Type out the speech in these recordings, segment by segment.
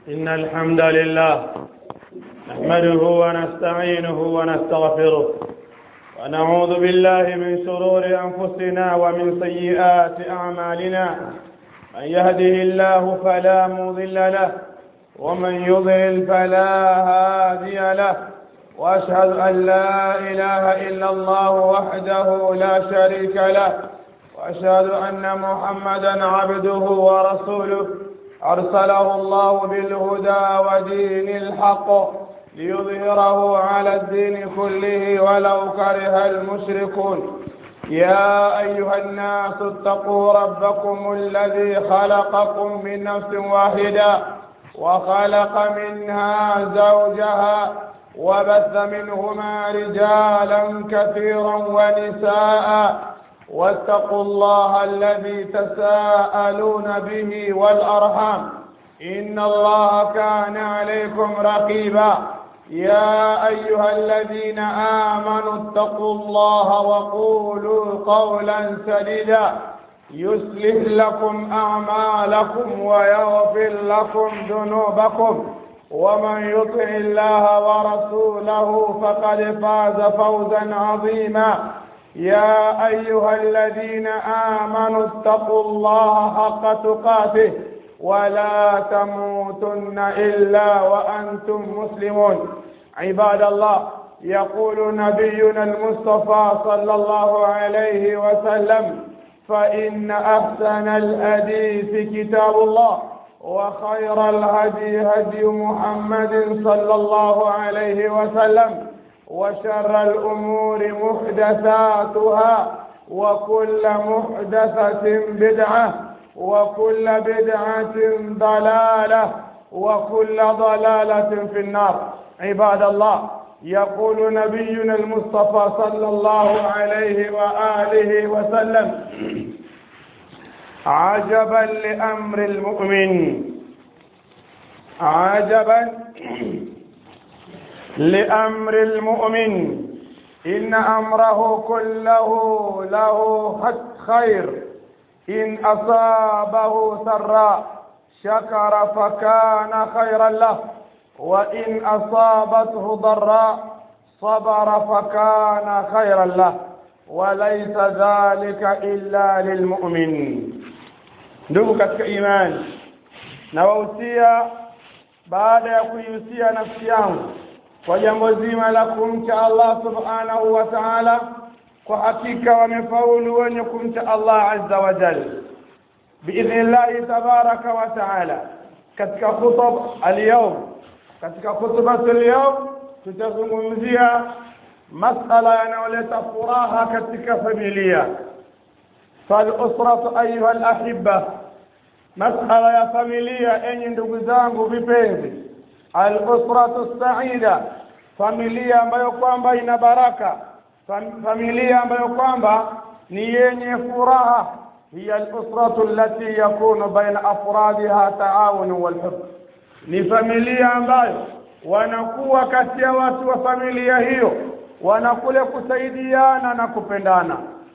إن الحمد لله نحمده ونستعينه ونستغفره ونعوذ بالله من شرور أنفسنا ومن سيئات أعمالنا من يهده الله فلا مضل له ومن يضلل فلا هادي له وأشهد أن لا إله إلا الله وحده لا شريك له وأشهد أن محمدا عبده ورسوله أرسله الله بالهدى ودين الحق ليظهره على الدين كله ولو كره المشركون يا أيها الناس اتقوا ربكم الذي خلقكم من نفس واحدة وخلق منها زوجها وبث منهما رجالا كثيرا ونساء واتقوا الله الذي تساءلون به والأرحام إن الله كان عليكم رقيبا يا أيها الذين آمنوا اتقوا الله وقولوا قولا سديدا يصلح لكم أعمالكم ويغفر لكم ذنوبكم ومن يطع الله ورسوله فقد فاز فوزا عظيما يا أيها الذين آمنوا اتقوا الله حق تقاته ولا تموتن إلا وأنتم مسلمون عباد الله يقول نبينا المصطفى صلى الله عليه وسلم فإن أحسن الحديث كتاب الله وخير الهدي هدي محمد صلى الله عليه وسلم وشر الأمور محدثاتها وكل محدثة بدعة وكل بدعة ضلالة وكل ضلالة في النار عباد الله يقول نبينا المصطفى صلى الله عليه وآله وسلم عجبا لأمر المؤمن عجبا لأمر المؤمن إن أمره كله له خير إن أصابه سراء شكر فكان خيرا له وإن أصابته ضراء صبر فكان خيرا له وليس ذلك إلا للمؤمن ndugu katika imani nawahusia baada ya kuihusia nafsi yangu kwa jambo zima la kumcha Allah subhanahu wa ta'ala kwa hakika wamefaulu wenye kumcha Allah azza wa jalla biidhnillahi tabaraka wa ta'ala katika khutub al-yawm katika khutbatu al-yawm tutazungumzia masala yanayoleta furaha katika familia فالأسرة أيها الأحبة مسألة يا فاميليا أني ndugu zangu vipenzi al-usratu sa'ida familia ambayo kwamba ina baraka familia ambayo kwamba ni yenye furaha hiya al-usratu allati yakunu baina afradiha ta'awun wal hubb ni familia ambayo wanakuwa kati ya watu wa familia hiyo wanakule kusaidiana na kupendana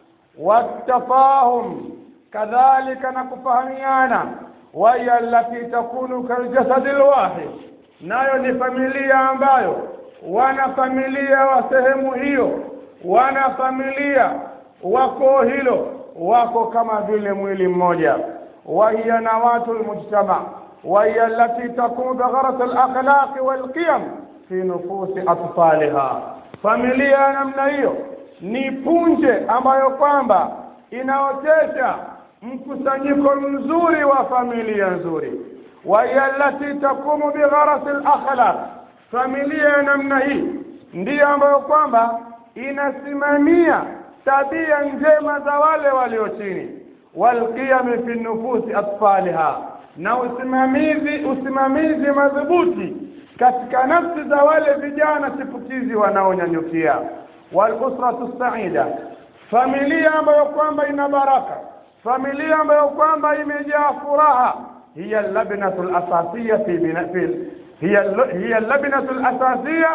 watafahum kadhalika na kufahamiana waya allati takunu kaljasadi lwahid nayo ni familia ambayo wana familia wa sehemu hiyo wana familia wako hilo wako kama vile mwili mmoja wahiya nawatu lmujtama wahiya allati takunu bigharas alakhlaqi walqiyam fi nufusi atfaliha familia ya namna hiyo ni punje ambayo kwamba inaotesha mkusanyiko mzuri wa familia nzuri wahiya allati takumu bigharasi lakhlaq familia ya namna hii ndiyo ambayo kwamba inasimamia tabia njema za wale walio chini walqiyami fi nufusi atfaliha na usimamizi usimamizi madhubuti katika nafsi za wale vijana chipukizi wanaonyanyukia walusratu saida familia ambayo kwamba ina baraka familia ambayo kwamba imejaa furaha hiya labnatu lasasiya fi bina fi hiya hiya labnatu lasasiya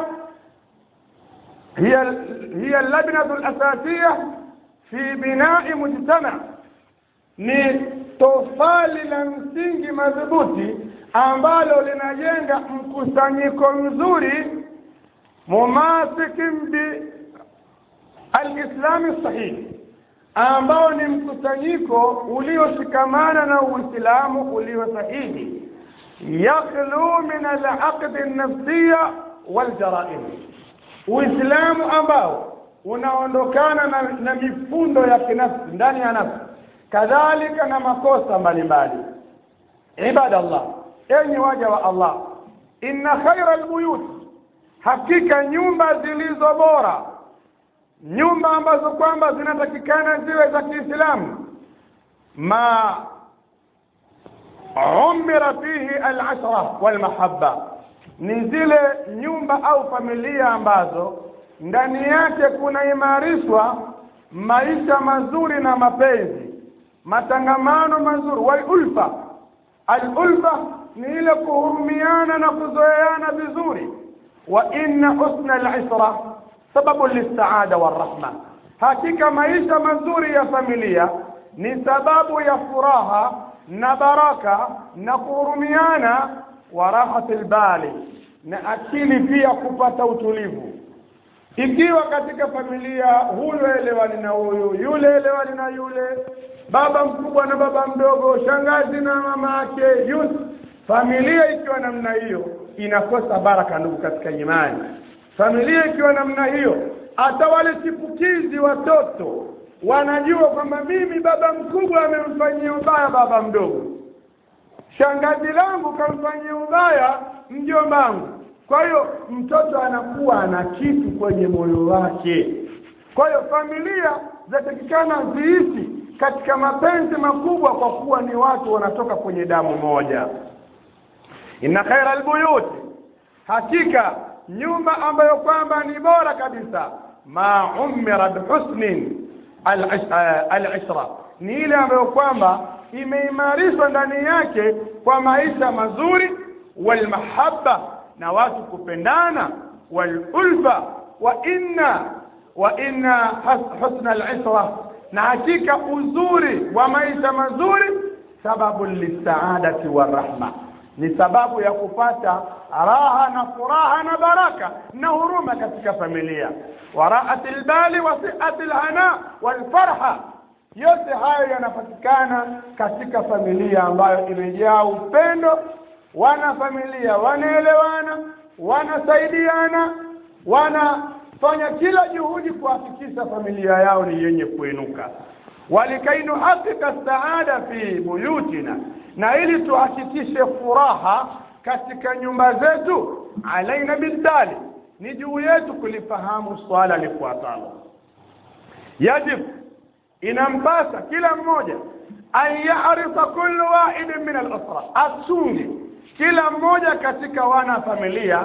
hiya hiya labnatu lasasiya fi binai mujtama ni tofali la msingi madhubuti ambalo linajenga mkusanyiko mzuri mumasikin bi alislami sahihi ambao ni mkusanyiko ulioshikamana na uislamu ulio sahihi yakhlu min alaqdi nafsiya waljaraim uislamu ambao unaondokana na, na mifundo ya kinafsi ndani ya nafsi kadhalika na makosa mbalimbali ibadallah enyi waja wa allah inna khaira albuyut hakika nyumba zilizo bora nyumba ambazo kwamba zinatakikana ziwe za kiislamu ma umira fihi alashra walmahabba ni zile nyumba au familia ambazo ndani yake kunaimarishwa maisha mazuri na mapenzi matangamano mazuri walulfa alulfa ni ile kuhurumiana na kuzoeana vizuri wa inna husna alisra sababu lisaada warahma hakika maisha mazuri ya familia ni sababu ya furaha na baraka na kuhurumiana wa rahati lbali na akili pia kupata utulivu ikiwa katika familia huyu elewani na huyu yule elewani na yule baba mkubwa na baba mdogo shangazi na mama yake yule familia ikiwa namna hiyo inakosa baraka ndugu katika imani familia ikiwa namna hiyo hata wale chipukizi watoto wanajua kwamba mimi baba mkubwa amemfanyia ubaya baba mdogo shangazi langu kamfanyia ubaya mjombangu kwa hiyo mtoto anakuwa ana kitu kwenye moyo wake kwa hiyo familia zatakikana ziishi katika mapenzi makubwa kwa kuwa ni watu wanatoka kwenye damu moja inna khaira albuyuti hakika nyumba ambayo kwamba ni bora kabisa ma umira bihusnin alishra ni ile ambayo kwamba imeimarishwa ndani yake kwa maisha mazuri walmahabba na watu kupendana walulfa wa inna wa inna husna alishra na hakika uzuri wa maisha mazuri sababu lisaadati warahma ni sababu ya kupata raha na furaha na baraka na huruma katika familia waraati lbali wa siati lhana walfarha yote hayo yanapatikana katika familia ambayo imejaa upendo wana familia wanaelewana wanasaidiana wanafanya kila juhudi kuhakikisha familia yao ni yenye kuinuka walikai nuhakika saada fi buyutina na ili tuhakikishe furaha katika nyumba zetu alaina bildali ni juu yetu kulifahamu swala lifuatalo yajib inampasa kila mmoja an yarisa kullu wahidin min alusra asungi kila mmoja katika wana familia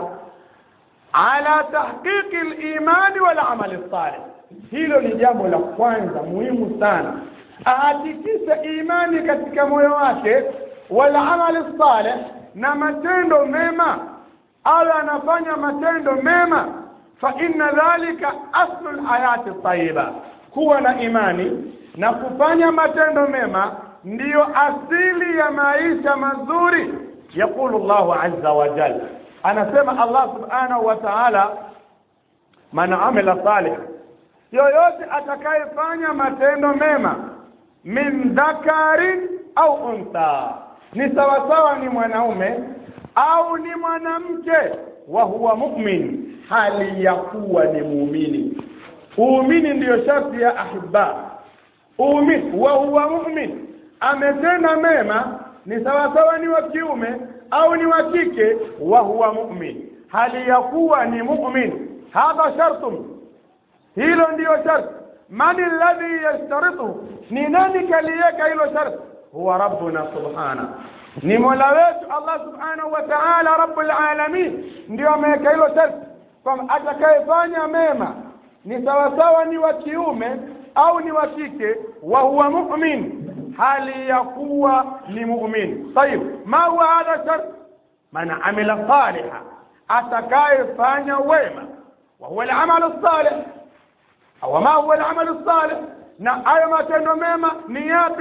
ala tahqiqi limani walamali salih hilo ni jambo la kwanza muhimu sana ahakikishe imani katika moyo wake walamali salih na matendo mema awe anafanya matendo mema fa inna dhalika aslu lhayati tayiba kuwa na imani na kufanya matendo mema ndiyo asili ya maisha mazuri yaqulu llahu azza wa jalla anasema allah subhanahu wa taala man amila salih yoyote atakayefanya matendo mema min dhakarin au untha ni sawasawa ni mwanaume au ni mwanamke wa huwa mumin hali ya kuwa ni muumini uumini ndiyo sharti ya ahibba uumini wa huwa mumin ametenda mema ni sawasawa ni wa kiume au ni wa kike wa huwa mumin hali ya kuwa ni mumin hadha shartun hilo ndiyo sharti man alladhi yashtarituhu ni nani kaliweka hilo sharti huwa rabbuna subhana ni mola wetu allah subhanahu wa taala rabbul alamin ndio ameweka hilo sharti kwamba atakayefanya mema ni sawasawa ni wa kiume au ni wa kike wa huwa mumin hali ya kuwa ni mumin tayib ma huwa hadha shart man amila saliha atakayefanya wema wa huwa alamalu salih au ma huwa alamalu salih na hayo matendo mema ni yapi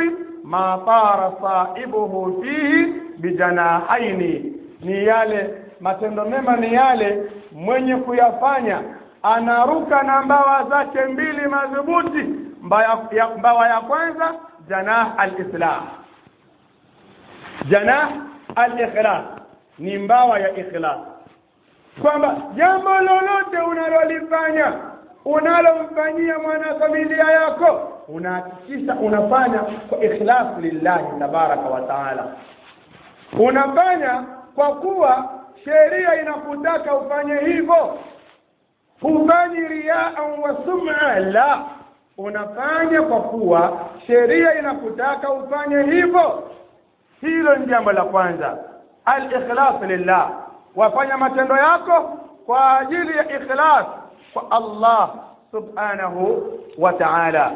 ma tara saibuhu fihi bijanahaini ni yale matendo mema ni yale mwenye kuyafanya anaruka na mbawa zake mbili madhubuti mbawa ya, mbawa ya kwanza janah alislam janah alikhlas ni mbawa ya ikhlas kwamba jambo lolote unalolifanya unalomfanyia mwanafamilia yako unahakikisha unafanya kwa ikhlas lillahi tabaraka wa taala unafanya kwa kuwa sheria inakutaka ufanye hivyo hufanyi riaan wa sum'a la unafanya kwa kuwa sheria inakutaka ufanye hivyo hilo ni jambo la kwanza al-ikhlas lillah wafanya matendo yako kwa ajili ya ikhlas kwa Allah subhanahu wa ta'ala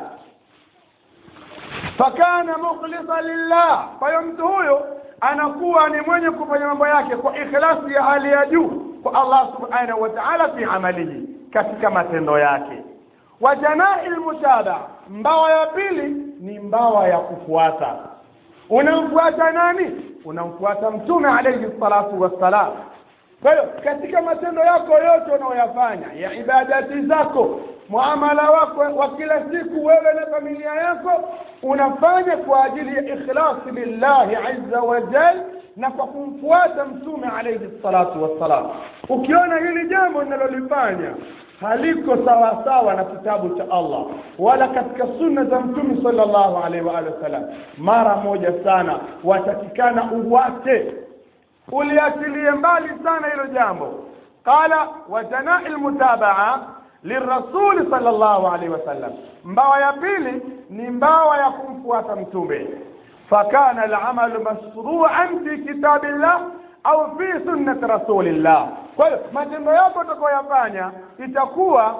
fakana mukhlisan lillah kwa hiyo mtu huyo anakuwa ni mwenye kufanya mambo yake kwa ikhlasi ya hali ya juu kwa Allah subhanahu wa ta'ala fi amalihi katika matendo yake wa janai almutaba mbawa ya pili ni mbawa ya kufuata unamfuata nani unamfuata mtume alayhi salatu wassalam kwa hiyo katika matendo yako yote unayoyafanya ya ibadati zako muamala wako wa kila siku wewe na familia yako unafanya kwa ajili ya ikhlasi lillahi azza wa jal na kwa kumfuata mtume alayhi salatu wassalam ukiona hili jambo linalolifanya haliko sawa sawa na kitabu cha Allah wala katika sunna za mtume sallallahu alaihi wa alihi wasallam mara moja sana watakikana uwate uliatilie mbali sana hilo jambo qala wa janai almutabaa lirrasul sallallahu alaihi wasallam mbawa ya pili ni mbawa ya kumfuata mtume fakana alamalu mashru'an fi kitabillah au fi sunnati rasulillah kwa hiyo matendo yako utakayoyafanya itakuwa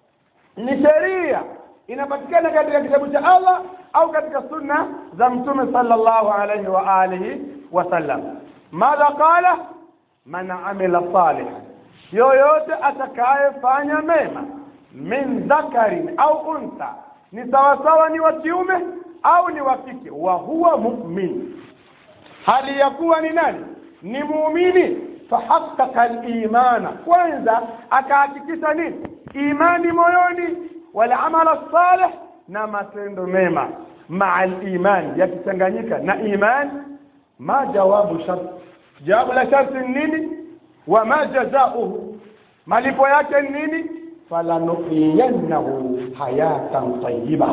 ni sheria inapatikana katika kitabu cha Allah au katika sunna za mtume sallallahu alaihi wa alihi wasallam madha qala man amila salihan yoyote atakayefanya mema min dhakarin au untha ni sawasawa ni wa kiume au ni wa kike wa huwa mu'min hali ya kuwa ni nani ni muumini fahaqqaqa al-imana kwanza akahakikisha nini imani moyoni wal amala salih na matendo mema maa al-iman yakichanganyika na iman ma jawabu shart jawabu la sharti nini wa ma jazauhu malipo yake nini falanuhiyannahu hayatan tayyiba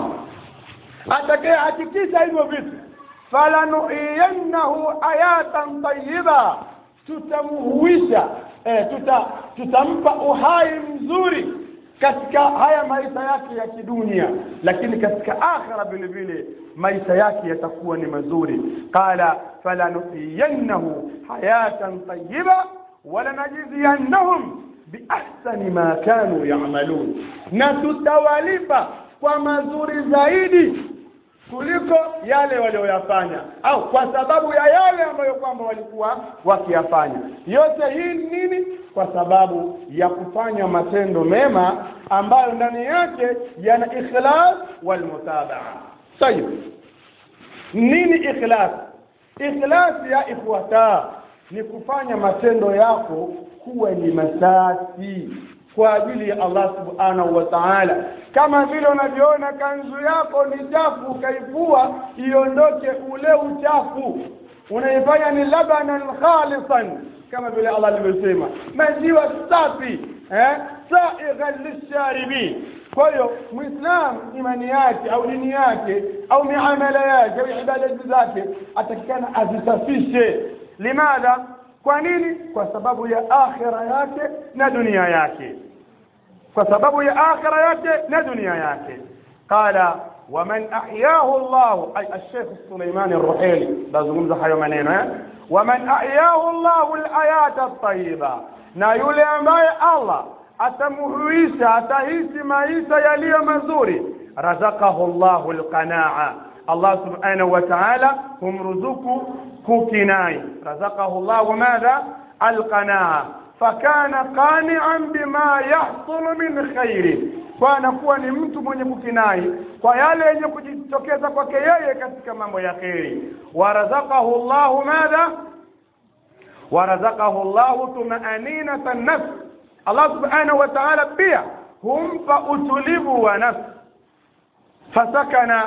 atakaye hakikisha hivyo vitu falanuhiyannahu hayatan tayyiba tutamhuisha eh, tuta, tutampa uhai mzuri katika haya maisha yake ya kidunia lakini katika akhira vile vile maisha yake yatakuwa ni mazuri qala falanuhiyannahu hayatan tayyiba walanajziyannahum biahsani ma kanu yamalun na tutawalipa kwa mazuri zaidi kuliko yale walioyafanya au kwa sababu ya yale ambayo kwamba walikuwa wakiyafanya yote hii nini kwa sababu ya kufanya matendo mema ambayo ndani yake yana ikhlas wal mutabaa sahihi nini ikhlas ikhlas ya ikhwata ni kufanya matendo yako kuwa ni masafi kwa ajili ya Allah subhanahu wa ta'ala kama vile unavyoona kanzu yako ni chafu ukaivua iondoke ule uchafu unaifanya ni labanan khalisan kama vile Allah alivyosema maziwa safi eh saighan lisharibin kwa hiyo muislam imani yake au dini yake au miamala yake au ibadati zake atakikana azisafishe limadha kwa nini kwa sababu ya akhira yake na dunia yake kwa sababu ya akhira yake na dunia yake qala waman ahyahu Allah ay al-Sheikh Sulaiman ar-Ruhaili bazungumza hayo maneno eh waman ahyahu Allah al-ayat at-tayyiba na yule ambaye Allah atamuhuisha atahisi maisha yaliyo mazuri razaqahu Allah al-qanaa Allah subhanahu wa ta'ala humruzuku kukinai razaqahu Allah madha al-qanaa fakana qani'an bima yahsulu min khairi kwa anakuwa ni mtu mwenye kukinai kwa yale yenye kujitokeza kwake yeye katika mambo ya kheri warazaqahu Allahu madha warazaqahu Allahu tumaaninata nafs Allah subhanahu wa ta'ala pia humpa utulivu wa nafsi fasakana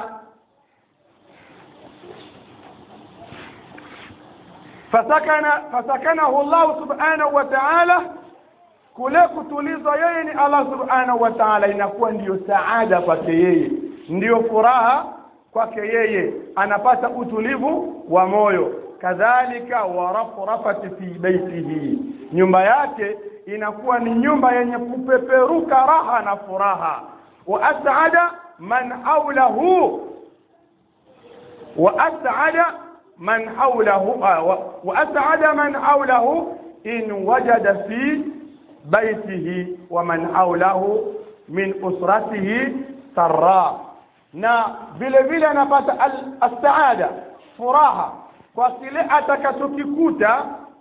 fasakana fasakanahu Allah subhanahu wa ta'ala kule kutulizwa yeye ni Allah subhanahu wa ta'ala inakuwa ndiyo saada kwake yeye ndiyo furaha kwake yeye anapata utulivu wa moyo kadhalika warafrafati fi baitihi nyumba yake inakuwa ni nyumba yenye kupeperuka raha na furaha wa as'ada man hawlahu wa as'ada man hawlahu wa as'ada man hawlahu in wajada fi baitihi wa man hawlahu min usratihi sarra na vile vile anapata as-saada furaha kwa kile atakachokikuta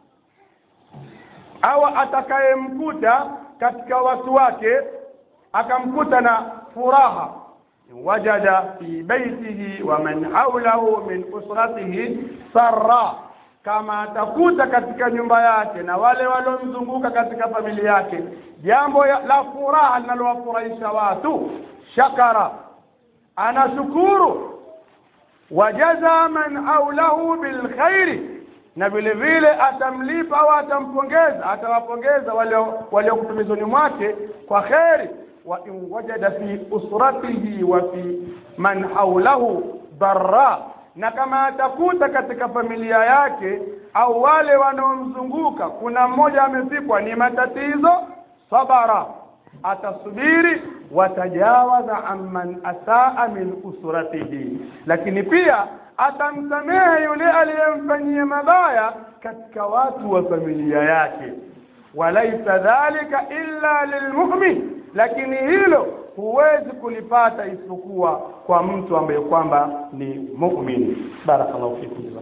au atakayemkuta katika watu wake akamkuta na furaha wajada fi baitihi wa man hawlahu min usratihi sarra kama atakuta katika nyumba yake na wale waliomzunguka katika familia yake jambo la furaha linalowafurahisha watu shakara anashukuru wajaza man hawlahu bilkhairi na vile vile atamlipa au atampongeza atawapongeza wale waliokutumizoni mwake kwa kheri wa in wajada fi usratihi wa fi man hawlahu darra na kama atakuta katika familia yake au wale wanaomzunguka kuna mmoja amefikwa ni matatizo sabara atasubiri watajawaza amman asaa min usratihi lakini pia atamsamehe yule aliyemfanyia mabaya katika watu wa familia yake walaisa dhalika illa lilmu'min lakini hilo huwezi kulipata isipokuwa kwa mtu ambaye kwamba ni mu'min barakallahu fikum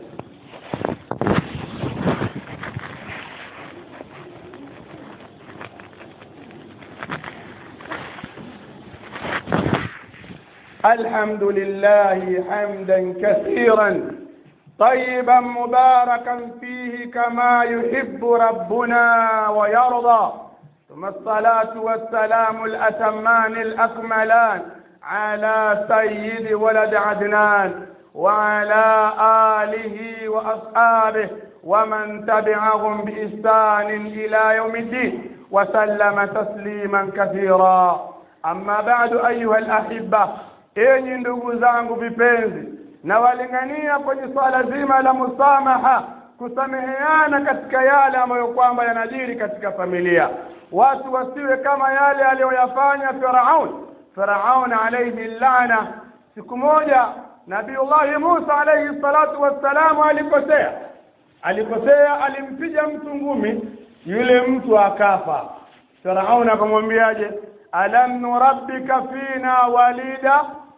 الحمد لله حمدا كثيرا طيبا مباركا فيه كما يحب ربنا ويرضى ثم الصلاة والسلام الأتمان الأكملان على سيد ولد عدنان وعلى آله وأصحابه ومن تبعهم بإحسان إلى يوم الدين وسلم تسليما كثيرا أما بعد أيها الأحبة enyi ndugu zangu vipenzi na walingania kwenye swala zima la musamaha kusameheana katika yale ambayo kwamba yanajiri katika familia watu wasiwe kama yale aliyoyafanya Firaun Firaun alayhi lana siku moja Nabiullahi Musa alayhi salatu wassalamu alikosea alikosea alimpiga mtu ngumi yule mtu akafa Firaun akamwambiaje alam nurabbika fina walida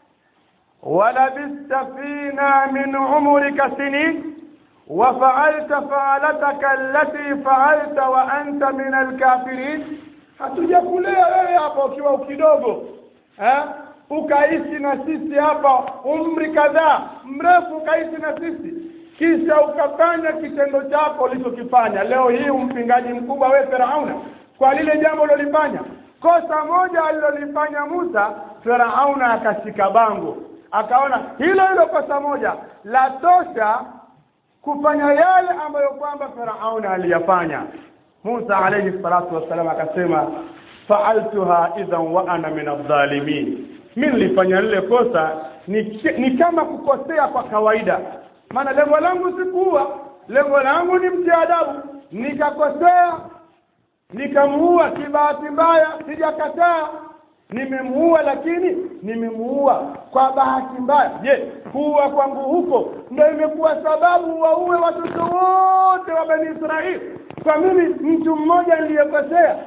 ولبست فينا من عمرك سنين وفعلت فعلتك التي فعلت وأنت من الكافرين hatujakulea wewe hapa ukiwa ukidogo eh? ukaishi na sisi hapa umri kadhaa mrefu ukaishi na sisi kisha ukafanya kitendo chako ulichokifanya leo hii umpingaji mkubwa wewe Firauna kwa lile jambo ulilofanya kosa moja alilolifanya Musa Firauna akashika bango akaona hilo hilo kosa moja la tosha kufanya yale ambayo kwamba Firauna aliyafanya Musa alayhi salatu wassalam akasema fa'altuha idhan wa ana min adh-dhalimin mimi nilifanya lile kosa ni, ni kama kukosea kwa kawaida maana lengo langu sikuua lengo langu ni mtia adabu nikakosea nikamuua kibahati mbaya sijakataa nimemuua lakini nimemuua kwa bahati mbaya je kuua kwangu huko ndio imekuwa sababu waue watoto wote wa bani israeli kwa mimi mtu mmoja niliyekosea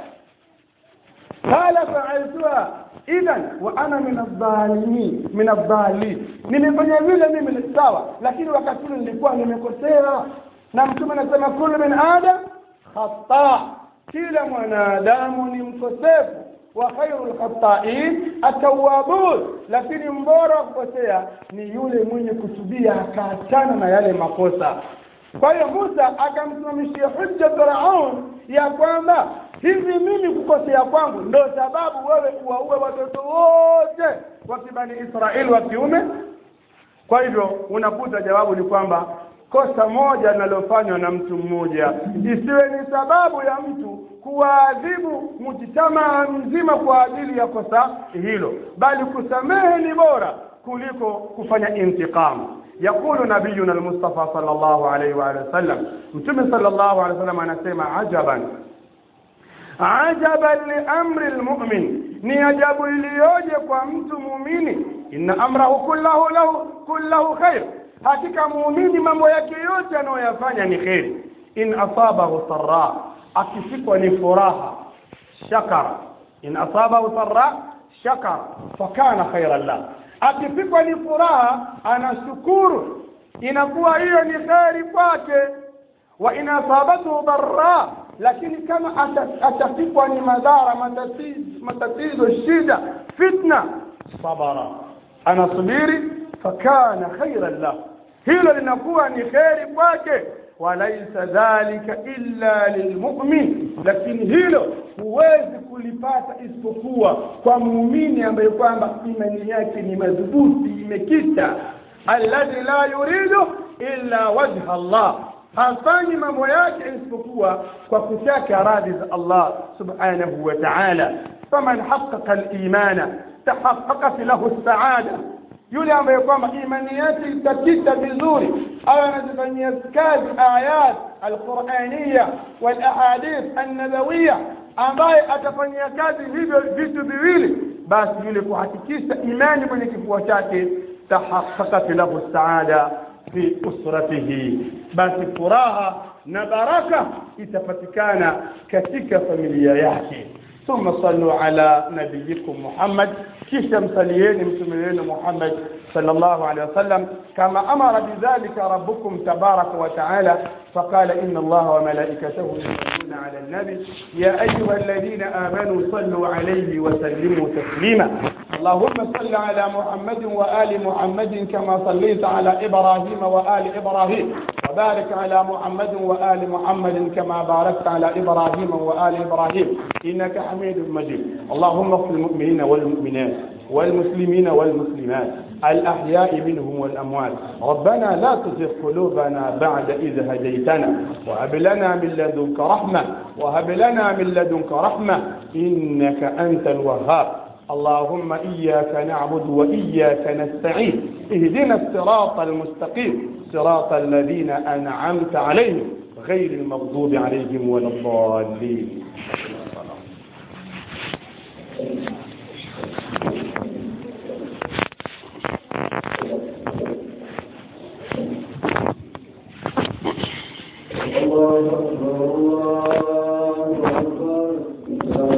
qala fa'altuha idhan wa ana min adh-dhalimin min adh-dhalin nimefanya vile mimi ni sawa lakini wakati ule nilikuwa nimekosea na mtume anasema kullu min adam khata kila mwanadamu ni mkosefu wa khairu lkhatain atawabun lakini mbora wa kukosea ni yule mwenye kutubia akaachana na yale makosa kwa hiyo musa akamsimamishia hujja firaun ya kwamba hivi mimi kukosea kwangu ndo sababu wewe uwaue watoto wote wa kibani israeli wa kiume kwa hivyo unakuta jawabu ni kwamba kosa moja linalofanywa na mtu mmoja isiwe ni sababu ya mtu kuwaadhibu mujitamaa mzima kwa ajili ya kosa hilo bali kusamehe ni bora kuliko kufanya intiqamu يقول نبينا المصطفى صلى الله عليه وآله وسلم متى صلى الله عليه وسلم أنا سمع عجبا عجبا لأمر المؤمن ni ajabu iliyoje kwa mtu muumini inna amrahu kullahu lahu kullahu khair hakika muumini mambo yake yote anayoyafanya ni kheri in asabahu sarra akifikwa ni furaha shakara in asabahu sarra shakara fakana khairan lah akifikwa ni furaha anashukuru inakuwa hiyo ni kheri kwake wa in asabathu dharra lakini kama atafikwa ni madhara matatizo, matatizo shida fitna sabara anasubiri fakana khairan lah hilo linakuwa ni kheri kwake walaisa dhalika illa lilmumin lakini hilo huwezi kulipata isipokuwa kwa muumini ambaye kwamba imani yake ni madhubuti imekita alladhi la yuridu illa wajha Allah hafanyi mambo yake isipokuwa kwa kutaka radhi za Allah subhanahu wa ta'ala faman haqqaqa al-imana tahaqqaqat lahu as-sa'ada yule ambaye kwamba imani yake itakita vizuri au anazifanyia kazi ayat alquraniya wal ahadith annabawiyya ambaye atafanyia kazi hivyo vitu viwili basi yule kuhakikisha imani kwenye kifua chake tahaqqaqat lahu saada fi usratihi basi furaha na baraka itapatikana katika familia yake ثم صلوا على نبيكم محمد kisha msalieni mtume wenu Muhammad sallallahu alaihi wasallam kama amara bidhalika rabbukum tabaraka wa taala faqala inna allaha wa malaikatahu yusalluna ala an-nabi ya ayyuha alladhina amanu sallu alayhi wa sallimu taslima اللهم صل على محمد وآل محمد كما صليت على إبراهيم وآل إبراهيم وبارك على محمد وآل محمد كما باركت على إبراهيم وآل إبراهيم إنك حميد مجيد اللهم اغفر المؤمنين والمؤمنات والمسلمين والمسلمات الأحياء منهم والأموات ربنا لا تزغ قلوبنا بعد إذ هديتنا وهب لنا من لدنك رحمة وهب لنا من لدنك رحمة إنك أنت الوهاب اللهم إياك نعبد وإياك نستعين اهدنا الصراط المستقيم صراط الذين أنعمت عليهم غير المغضوب عليهم ولا الضالين الله أكبر الله أكبر